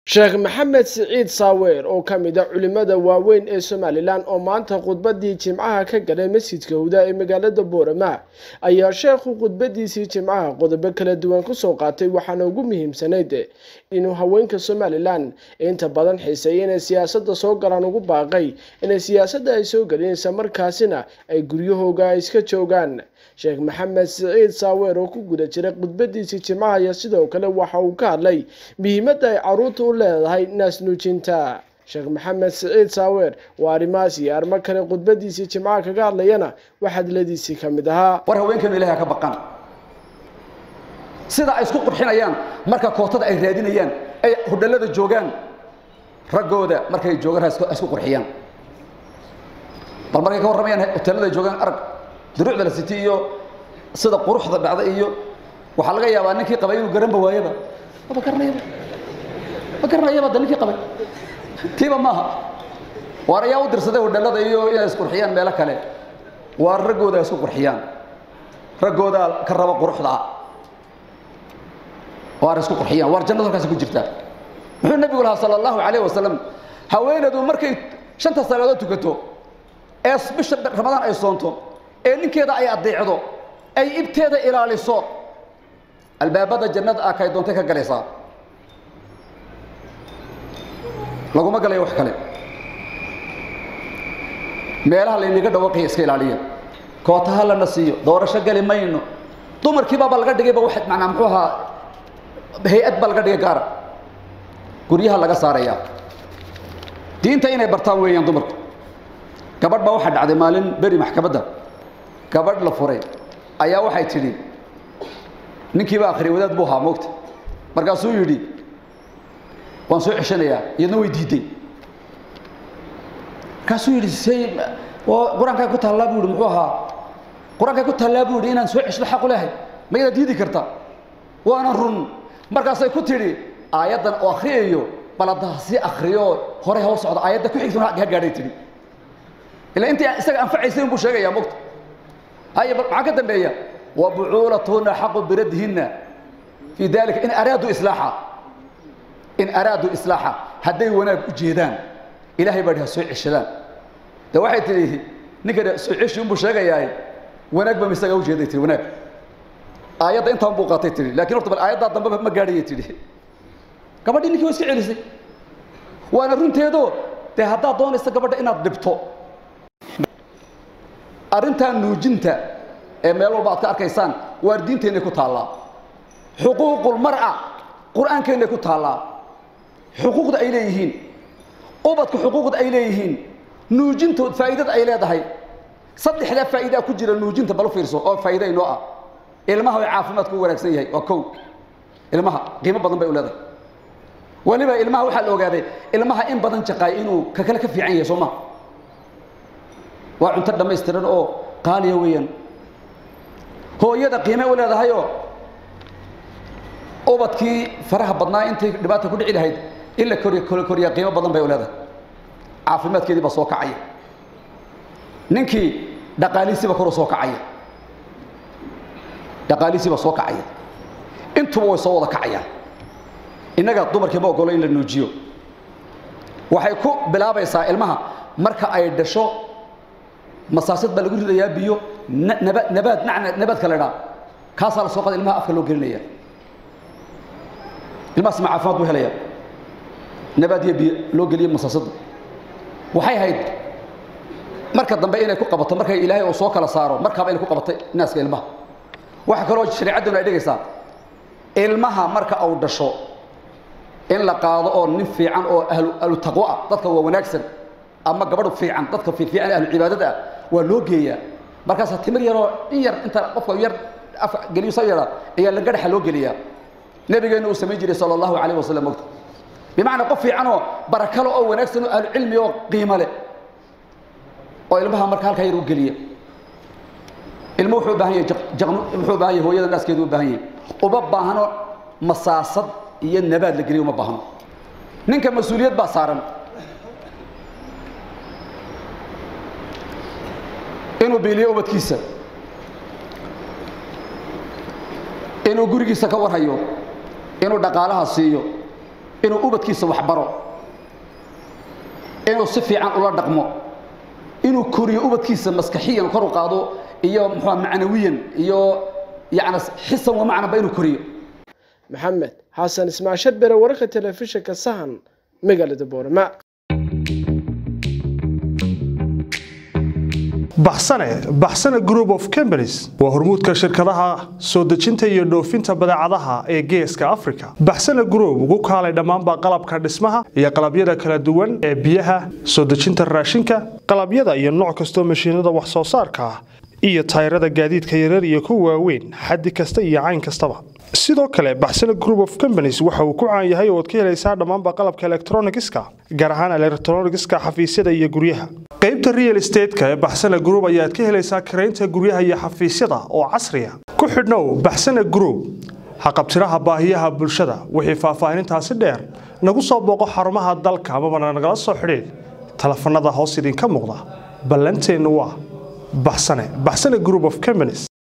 sheekh maxamed siciid saaweer oo ka mid a culimmada waaweyn ee somalilan oo maanta khudbadii jimcaha ka galay masjidka huda ee magaalada boorama ayaa sheekhu khudbadiisii jimcaha qodobo kala duwan kusoo qaatay waxaana ugu muhiimsanayd inuu haweenka somalilan inta badan xiiseeya inay siyaasadda soo galaan ugu baaqay inay siyaasadda ay soo gelin isla markaasina ay guryahooga ay iska joogaan sheekh maxamed siciid saaweer oo ku guda jiray khudbadiisii jimcaha iyo sidoo kale waxa uu ka hadlay muhiimadda ay caruurta u leedahay naasnuujinta sheekh maxamed siciid saaweer waa arrimahaas iyo arrimo kale khudbadiisii jimcaha kaga hadlayana wax hadladiisii ka mid ahaa war haweenkeenu ilahay ha ka baqan sida ay isku qurxinayaan marka kootada ay raadinayaan ay hudhallada joogaan raggooda markay joogaan ha isku qurxiyaan bal markay ka warramayaan hoteellada ay joogaan arag duruucda la siti iyo sida quruxda dhacda iyo waxaa laga yaabaa ninkii qabay inuu garanba waayaba ma garanayaba ma garanayaba da ninkii qabay tiiba maaha waar ayaa u dirsaday hudhallada iyo inay isqurxiyaan meelo kale waar raggooda isku qurxiyaan raggoodaa ka raba quruxda ah waar isku qurxiyaan waar jannadu halkaasi ku jirtaa muxuu nabigu lahaa sala allahu calayh wasalam haweenadu markay shanta salaadood tukato ee bisha ramadaan ay soonto ee ninkeeda ay adeecdo ay ibteeda ilaaliso albaabada jannada ah kay doontay ka galaysaa laguma galayo wax kale meelaha laynaga dhawaaqaya iska ilaaliya kootaha lana siiyo doorasho gali mayno dumarkiibaaba laga dhigayba wa manaa muxuu ahaa hay-ad baa laga dhigay gaara guryaha laga saaraya diinta inay bartaan weeyaan dumarku gabadh baa waxaa dhacday maalin beri maxkamadda gabadh la furay ayaa waxay tidhi ninkiiba akhriyay wadaad buu ahaa moogta markaasuu yidhi waan soo ceshanayaa iyadna way diidday markaasuu yidhi say qur-aankay ku taallaa buu yidhi muxuu ahaa qur-aankay ku taallaa buu yidhi inaan soo ceshdo xaq u lehay ma yadaa diidi karta waana run markaasay ku tidhi aayaddan oo akhriyayo bal hadda si akhriyo hore ha u socdo aayadda ku xigtuna ha gaadhay tidhi ila intii isaga anfacaysay buu sheegayaa mogta haya bal maxaa ka dambeeya wa bucuulatuhunna xaqu biraddihinna fii dalika in araaduu islaaxa in araaduu islaaxa hadday wanaag u jeedaan ilaahay baa ha soo ceshadaan de waxay tidhi ninka soo ceshi unbuu sheegayaa wanaag ba misaga ujeeday tihi wanaag aayadda intaan buu qaatay tihi lakin horta bal aayaddaa dambeba ma gaadhayay tidhi gabadhii ninkii waa iska celisay waana runteedo dee haddaad doonaysa gabadha inaad dhibto arrintan nuujinta ee meel walba aad ka arkaysaan waar diinteennay ku taallaa xuquuqulmar'a qur-aankeennay ku taallaa xuquuqda ay leeyihiin ubadka xuquuqda ay leeyihiin nuujinta faa'iidada ay leedahay saddexdaa faa'iidaa ku jira nuujinta bal u fiirso oo faa'iida inoo ah ilmaha way caafimaadku u wanaagsan yahay waa kow ilmaha qiimo badan bay u leedahay weliba ilmaha waxaa la ogaaday ilmaha in badan jaqaay inuu ka kale ka fiican yahay soo maha waa cunto dhammaystiran oo qaaliya weeyaan hooyada qiime u leedahayoo ubadkii faraha badnaa intay dhibaata ku dhici lahayd in la koriy koriyaa qiimo badan bay u leedahay caafimaadkeedii baa soo kacaya ninkii dhaqaalihiisiiba koru soo kacaya dhaqaalihiisiiba soo kacaya intuba way soo wada kacayaan innaga dumarkii ma ogolo in la nuujiyo waxay ku bilaabaysaa ilmaha marka ay dhasho masaasad baa lagu ridayaa biyo nabaad nabaad macna nabaadka la dhaa kaasaa la soo qaday ilmaha afka loo gelinaya ilmahaas ma caafimaad buu helaya nabaad iyo biyo loo geliyo masaasadda waxay hayd marka dambe inay ku qabato markay ilaahay uu soo kala saaro markaaba inay ku qabatay naaska ilmaha waxa kaloo shareecadduna ay dhigaysaa ilmaha marka uu dhasho in la qaado oo nin fiican oo ahlu ahlu taqwo ah dadka waa wanaagsan ama gabadh fiican dadka fiican ahlu cibaadada ah waa loo geeyaa markaasa timir yaroo in yar inta qofka yar af geliyo sa yara ayaa la gadhaxa loo geliyaa nabigeena uu samayn jiray sala allahu calayh wasallam ogta bimacnaa qof fiicanoo barakalo oo wanaagsan oo ahlu cilmi oo qiimo leh oo ilmaha marka halkaa yar u geliya ilmo wuxuu u baahan yahay jaqnu wuxuu u baahan yahay hooyada naaskeedu u baahan yahay uma baahno masaasad iyo nabaad la geliyo uma baahno ninka mas-uuliyad baa saaran inuu biiliyo ubadkiisa inuu gurigiisa ka warhayo inuu dhaqaalaha siiyo inuu ubadkiisa waxbaro inuu si fiican ula dhaqmo inuu koriyo ubadkiisa maskaxiyan kor u qaado iyo muxua macnawiyan iyo yacni xisan wa macnaba inuu koriyo maxamed xasan ismaashad bere wararka telefishinka sahan magaalada boorama baxsane baxsane group of companies waa hormuudka shirkadaha soo dejinta iyo dhoofinta badeecadaha ee geeska africa baxsane group ugu kaalay dhammaanba qalabka dhismaha iyo qalabyada kala duwan ee biyaha soo dejinta raashinka qalabyada iyo nooc kastoo mashiinada wax soo saarka ah iyo tayrada gaadiidka yarar iyo kuwa waaweyn xaddi kasta iyo cayn kastaba sidoo kale baxsane group of companies waxa uu ku caan yahay ooad ka helaysaa dhammaanba qalabka elektronigiska gaar ahaan elektronigiska xafiisyada iyo guryaha qaybta real estateska ee baxsane group ayaad ka helaysaa karaynta guryaha iyo xafiisyada oo casriya ku xidhnow baxsane group haqabtiraha baahiyaha bulshada wixii faahfaahinintaasi dheer nagu soo booqo xarumaha dalka amabana nagala soo xidhiid telefanada hoos idinka muuqda ballanteennu waa baxsane baxsane group of companies